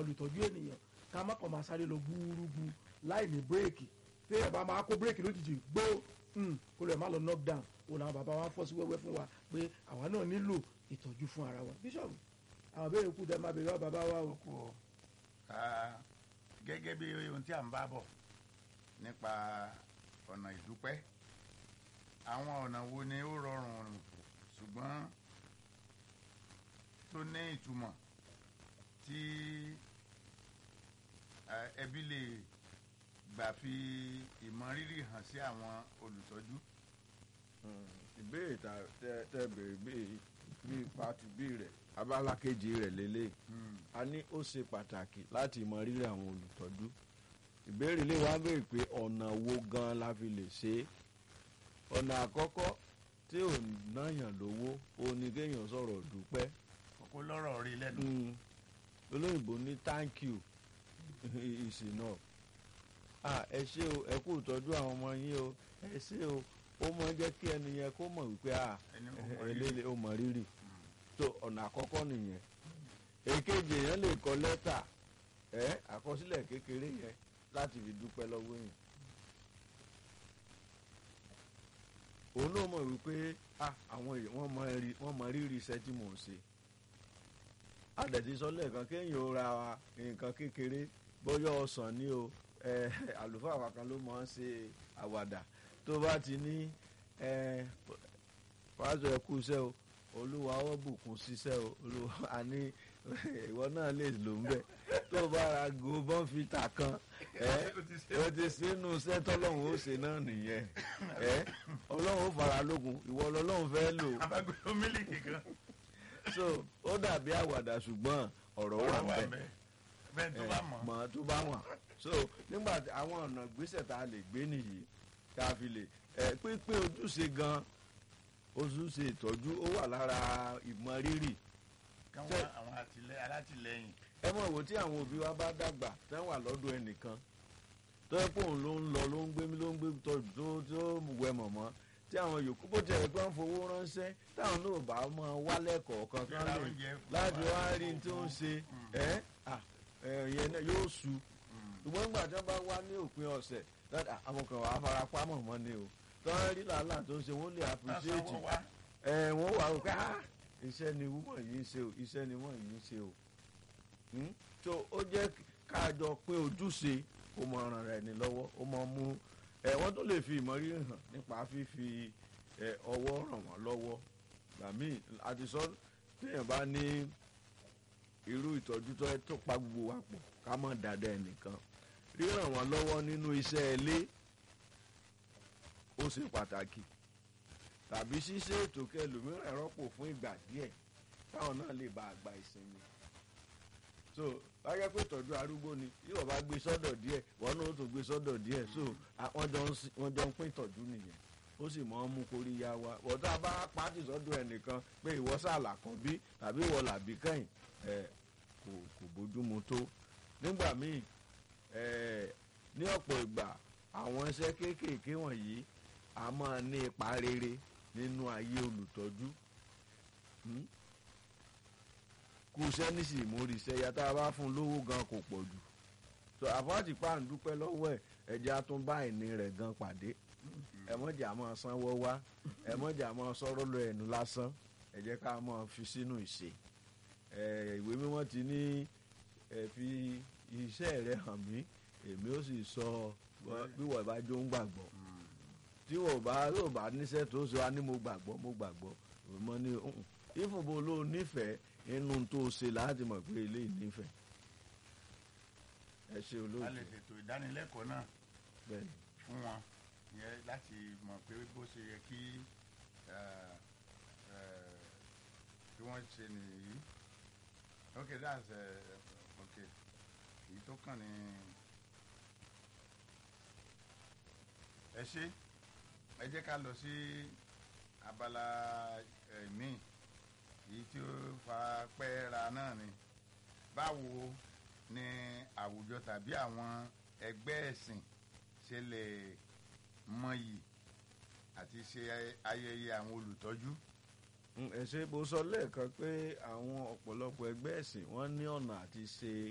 olùtọ́jú ènìyàn ká má kàn máa sáré lọ gbúrúgbú láì ní bírèkì téèyàn bá máa kó bírèkì lójijì gbó mm, kó lè má lọ knock down òun làwọn bàbá wa fọ́ sí wẹ́wẹ́ fún wa pé àwa náà nílò ìtọ́jú fún ara wa bíṣọ̀bù àwọn béèrè kù tẹ́ máa béèrè wá bàbá wa o. kú o Ah, gẹ́gẹ́ bí ohun tí à ń bá bọ̀ nípa ọ̀nà ìdúpẹ́ àwọn ọ̀nà wo ni ó rọrùn ṣùgbọ́n tó ní ìtumọ̀ tí eh, ẹbí lè gbà fi ìmọrírì hàn sí àwọn olùtọ́jú. ìbéèrè tá tẹ tẹ béèrè bíi bíi pati bíi rẹ abala kejì rẹ lélẹ̀ Mm. a ní ó ṣe pàtàkì láti mọ rírì àwọn olùtọ́jú ìbéèrè lè wá béèrè pé ọ̀nà wo gan la fi lè ṣe é ọ̀nà àkọ́kọ́ tí ò náyàn lówó ó ní kéèyàn sọ̀rọ̀ dúpẹ́ kókó lọ́rọ̀ rí lẹ́nu. Mm. olóyìnbó ní thank you is enough ah ẹ ṣé o ẹ kú ìtọ́jú àwọn ọmọ yín o ẹ ṣé o ó mọ jẹ́ kí ẹni yẹn kó mọ̀ wípé ah ẹni ó mọ rírì. eléyìí ó mọ rírì tó ọ̀nà àkọ́kọ́ nìyẹn èkejì èèyàn lè kọ lẹ́tà ẹ àkọsílẹ̀ kékeré yẹn láti fi dúpẹ́ lọ́wọ́ yẹn òun náà mọ̀ wípé ah àwọn èèyàn wọ́n mọ rí- wọ́n mọ rírì iṣẹ́ tí mò ń ṣe àdẹ̀tí sọ lẹ́ẹ̀kan kéèyàn ó ra nǹkan kékeré bóyá ọsàn ni o ẹ àlùfáà wa kan ló máa ń ṣe àwàdà tó bá ti ní ẹ pásọ ẹ kú iṣẹ́ o olúwa ó bùkún ṣiṣẹ́ o olúwa a ní ìwọ náà lè lò ń bẹ̀ tó bá ra go bọ́ǹfìtà kan ẹ ó ti sínú iṣẹ́ tọ́lọ́hún ó ṣe náà nìyẹn ẹ ọlọ́run ó fara lógun ìwọ lọ́lọ́run fẹ́ lò abágbé mílíkì kan. so ó dàbí àwàdà ṣùgbọ́n ọ̀rọ̀ wà wà bẹ́ẹ̀ bẹ́ẹ̀ bẹ́ẹ̀ tó bá mọ̀. mọ̀ tó bá wọ̀n so nígbà tí àwọn ọ̀nà gbèsè tá a lè gbé nìyí tá a fi lè ẹ pínpín ojúṣe gan ojúṣe ìtọ́jú ó wà lára ìmọrírì káwọn àwọn àtìlẹ alátìlẹyìn. ẹ mọ̀ wò tí àwọn òbí wa bá dàgbà tẹ́ wà lọ́dọ̀ ẹnìkan tó yẹ pé òun ló ń lọ ló ń gbé ló ń gbé tọ́jú tó tó wẹ mọ̀mọ́ tí àwọn yòókù bó tiẹ̀ gbọ́n fowó ránṣẹ́ táwọn náà bá mọ wálẹ̀ kọ̀ọ̀kan kan Ra lè oúnjẹ fún láti wa, wá rí n tó ń ṣe ẹ́ à ẹ̀ yẹn náà yóò su ṣùgbọ́n nígbà tí wọ́n bá wá ní òpin ọ̀sẹ̀ dáadáa àwọn kan wàá fara pamọ́ mọ́ ni o tí wọ́n rí làálàá tó ń ṣe wọ́n lè appreciate sanwó wá. ẹ wọ́n wà ó pé ah iṣẹ́ ni wúmọ̀ yìí ń ṣe o iṣẹ́ ni wọ́n yìí ń ṣe o Hmm? so ó jẹ́ káàjọ pé ojúṣe kó mọ ọ̀ràn rẹ̀ ní lọ́wọ́ ó mọ mú ẹ wọ́n tó lè fi ìmọ̀rírì hàn nípa fífi ẹ ọwọ́ ràn wọ́n lọ́wọ́ gbàmí àtisọ téèyàn bá ní irú ìtọ́jú tó tó pa gbogbo wa pọ̀ ká mọ̀ dáadáa ẹnìkan ríràn wọ́n lọ́wọ́ nínú iṣẹ́ ilé ó ṣe pàtàkì tàbí ṣíṣe ètò kẹlòmíràn rọ́pò fún ìgbà díẹ̀ táwọn náà lè bá àgbà ìsinmi so láyé pé ìtọ́jú arúgbó ni yóò bá gbé sọ́dọ̀ díẹ̀ wọ́n náà ó tó gbé sọ́dọ̀ díẹ̀ so à- wọ́n jọ ń sin- wọ́n jọ ń pín ìtọ́jú nìyẹn ó sì mọ́ ń mú kóríyá wa wọ́n tá a bá pàtì sọ́dọ̀ ẹnìkan pé ìwọ sàlà kan bí tàbí ìwọ làbí kẹ́yìn ẹ̀ kò kò bójúmu tó nígbà míì ẹ̀ ní ọ̀pọ̀ ìgbà àwọn iṣẹ́ kéékèèké wọ̀nyí a máa ní ipa rere nínú ayé olùtọ́jú Hmm? kú iṣẹ́ nísì ìmúrí iṣẹ́ ya tá a bá fún un lówó gan kò pọ̀ jù so àfọ́tì pa à ń dúpẹ́ lọ́wọ́ ẹ̀ ẹ̀jẹ̀ á tún bá ìní rẹ̀ gan pàdé ẹ̀mọ́jà máa sanwó wá ẹ̀mọ́jà máa sọ̀rọ̀ lọ ẹ̀nu lásán ẹ jẹ́ ká máa fi sínú ìṣe ẹ̀ ìwé mímọ́ ti ní ẹ fi iṣẹ́ rẹ hàn mí èmi ó sì sọ bí wọ́n bá jó ń gbàgbọ́ tí wọ́n bá yóò bá níṣẹ́ tó ṣe wá ní mo gbàgbọ́ mo gbàgbọ́ mo ní ìfúnbó ló nífẹ̀ẹ́ inú tó ṣe láti mọ̀ pé eléyìí nífẹ̀ẹ́ ẹ ṣe a lè olóòtú ṣètò ìdánilẹ́kọ̀ọ́ náà bẹ́ẹ̀ ni. fún wọn yẹn láti mọ̀ pé bó ṣe yẹ kí eh, eh, kí wọ́n ṣe nìyí okay that's uh, okay èyí tó kàn ní ẹ ṣe ẹ jẹ́ ká lọ sí abala eh, míì èyí tí ó fara pẹ́ẹ́ra náà ni báwo ni àwùjọ tàbí àwọn ẹgbẹ́ ẹ̀sìn ṣe lè mọyì àti ṣe ayẹyẹ àwọn olùtọ́jú. Mm, ẹ ṣe bó sọ lẹ́ẹ̀kan pé àwọn ọ̀pọ̀lọpọ̀ ẹgbẹ́ ẹ̀sìn wọ́n ní ọ̀nà àti ṣe